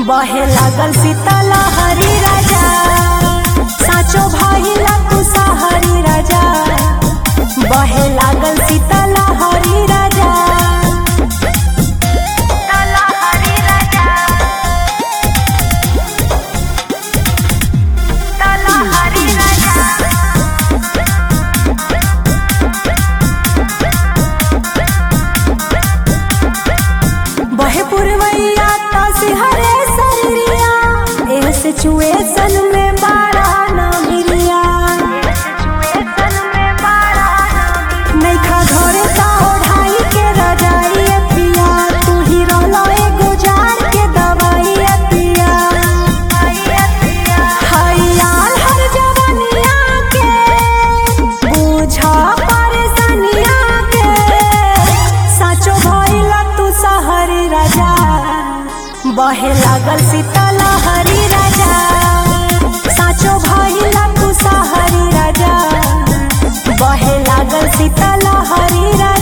बहे लागल शीतल हरी राजा साचो भइला तू सहरी राजा बहे लागल शीतल हरी राजा शीतल हरी राजा शीतल हरी राजा बहे पुरवैया तासी हरे सरिया एह सिचुएशन में बाड़ा ना मिलिया नैखा घरे ता ओढ़ाई के रजाई ए पिया तू ही रहला एगो जार के दवाई ए पिया हरियाल हर जवनिया के बुझा परेशानिया के साचो भइला तू सहरी राजा बहे लागल शीतल हरी राजा साचो भइला तू सहरी राजा बहे लागल शीतल हरी राजा